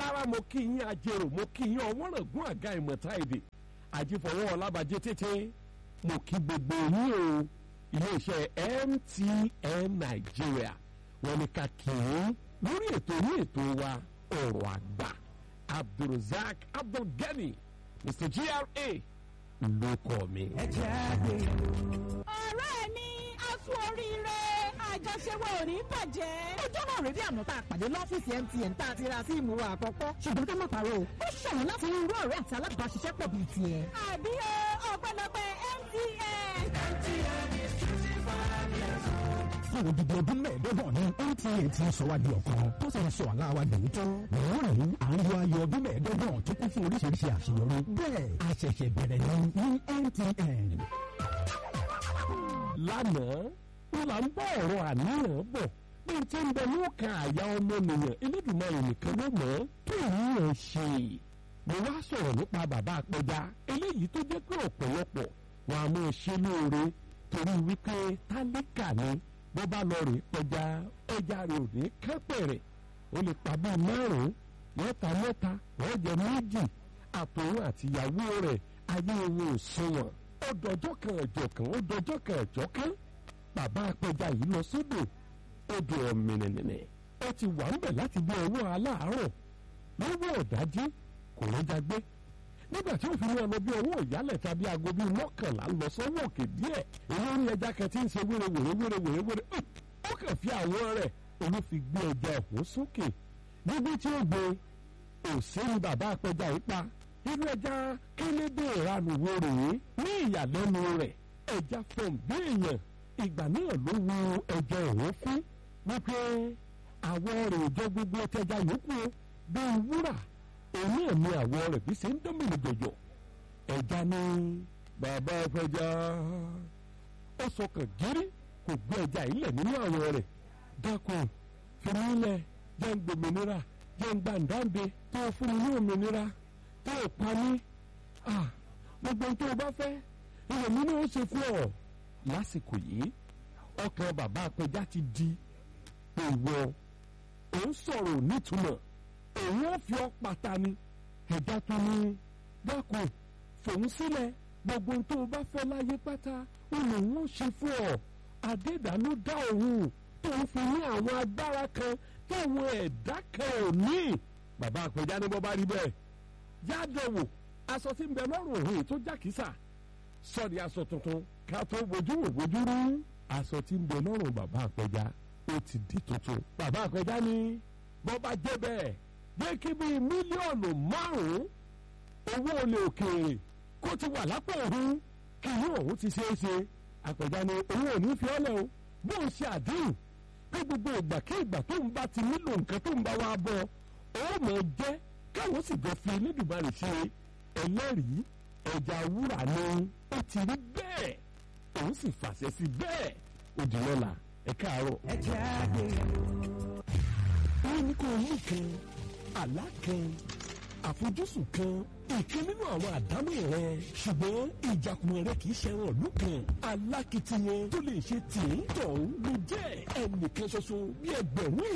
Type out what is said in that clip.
alára mo kí yín ajérò mo kí yín ọwọ́rọ̀gún àga ìmọ̀ta èdè àjífọwọ́ ọlábàjẹ́ tètè mo kí gbogbo yín o iléeṣẹ́ MTN Nàìjíríà wọ́n ní ká kí yín lórí ètò yín ètò wa ọ̀rọ̀ àgbà Abdulrasaq Abdulgani Mr GRA ló kọ́ mi. ẹ jẹ́ àgbè. ọ̀rẹ́ mi a sún oríire àjọṣe wa ò ní bàjẹ́. ọjọ́ náà rèé bí àná tá a pàdé lọ́fíìsì MTN tá a ti ra síìmù wa àkọ́kọ́ ṣùgbọ́n ká má parọ́ o ó ṣọ̀wọ́n láti rí irú ọ̀rẹ́ àti alábàáṣiṣẹ́pọ̀ bíi tiẹ̀. àbí o ọpẹ́lọpẹ́ MTN. fún odidi ọdún mẹ́ẹ̀ẹ́dọ́gbọ̀n ní MTN ti sọ wá di ọ̀kan tó sì ń sọ àlá wa dòótọ́. lọ́rùn à ń yọ ayọ̀ ọdún mẹ́ẹ̀ẹ́dọ́gbọ̀n tó kún fún oríṣiríṣi àṣeyọrí. bẹ́ẹ̀ a ṣẹ̀ṣẹ̀ bẹ̀rẹ̀ ní ní MTN. lánàá wọn là ń bá ọ̀rọ̀ àníyàn bọ̀ bí n ti ń bẹ lóòkàn àyà ọmọnìyàn Elédùmarè nìkan ló mọ̀ ọ́ tó ìyẹn ṣe mo wá sọ̀rọ̀ nípa bàbá apẹja eléyìí tó jẹ́ pé ọ̀pọ̀lọpọ̀ wọn a máa ṣe lóore torí wípé tálíkà ni bó bá lọ rè pẹja ẹja rẹ̀ ò ní kápẹ̀rẹ̀ ó lè pa bíi márùn-ún wọ́n ta mẹ́ta wọ́n jẹ méjì àtòun àtìyàwó rẹ̀ ayé wọn ò sunwọ̀n ó dọjọ́ kan ẹ̀jọ̀ kan ó dọjọ́ kan ẹ̀jọ̀ kan bàbá apẹja yìí lọ sódò odò ọ̀mìnìnìnì ó ti wà ń bẹ̀ láti bí ọwọ́ aláàárọ̀ lọ́wọ́ ọ̀dájú kò rọ́jà gbé nígbà tí òfin náà lọ bí ọwọ́ ìyálẹ̀ tàbí aago bíi mọ́kànlá lọ sọ́wọ́ òkè díẹ̀ olórí ẹja kan tí ń ṣe wéré wéré wéré wéré wéré ó kàn fi àwọn rẹ̀ òun fi gbé ẹja ọ̀hún sókè níbi tí ó gbé òsèlú bàbá apẹja yìí pa irú ẹja kélédè ìranù wo rèé ní ìyàlẹ́nu rẹ̀ ẹja fọ̀n bí èèyàn ìgbà náà ló wo ẹja ọ̀hún fún wípé àwọ̀ rẹ̀ ò jọ gbogbo tẹja yòókù bíi wúrà òun náà ni àwọ̀ rẹ̀ bí ṣe ń dánmìnì jọjọ ẹja ní bàbá apẹja ó sọkàn gírí kò gbé ẹja ilẹ̀ nínú àwọ̀ rẹ̀ dákun fìmílẹ̀ jẹ́ ń gbòmìnira jẹ́ ń gbàǹdáǹde tó fún mi ní òmìnira tó o pa mí gbogbo tó o bá fẹ́ ilẹ̀ mi ni ó ṣe fún ọ. lásìkò yìí ọkàn bàbá apẹja ti di ìwọ òun sọ̀rọ̀ nítumọ̀ òun ò fi ọ́ pata ni ẹ̀dá tó ní dákun fòun sílẹ̀ gbogbo tó o bá fẹ́ láyé pátá ó lòun ó ṣe fún ọ adédàánú dá òun tó ń fi ní àwọn agbára kan táwọn ẹ̀dá kan ò ní bàbá apẹja ní bọ́ bá rí bẹ́ẹ̀ yádọ̀wò aṣọ tí ń bẹ lọ́rùn òun tó jákìsà sọ́ọ̀dì aṣọ tuntun ká tó bójú wò bójú rú aṣọ tí ń bẹ lọ́rùn bàbá àpẹja ó ti di tuntun bàbá àpẹja ní bọ́ bá jẹ́ bẹ́ẹ̀ jẹ́ kí bíi mílíọ̀nù márùn-ún owó olè òkèèrè kó ti wà lápò òun kí inú òun ti ṣeé ṣe àpẹja ní òun ò ní fi ọ́lẹ̀ o bó ń ṣe àdéhùn pé gbogbo ìgbà kí ìgbà tó ń bá ti nílò nǹkan tó ń bá wa bọ̀ ó mọ̀ jẹ́ káwọn sì jọ fi Elédùmarè ṣe ẹlẹ́rìí ẹja wúrà ni ó ti rí bẹ́ẹ̀ òun sì fàṣẹ sí bẹ́ẹ̀ òdì lọ́la ẹ káàárọ̀. ẹ jẹ́ àgbè. wọ́n ní kó o mú kan àlá kan àfojúsùn kan ìkan nínú àwọn àdámọ̀ rẹ ṣùgbọ́n ìjàkùmọ̀ rẹ kì í ṣẹran ìlú kan alákìtìyàn tó lè ṣe tì í tọ̀hún ló jẹ́ ẹnìkan ṣoṣo bí ẹgbẹ̀rún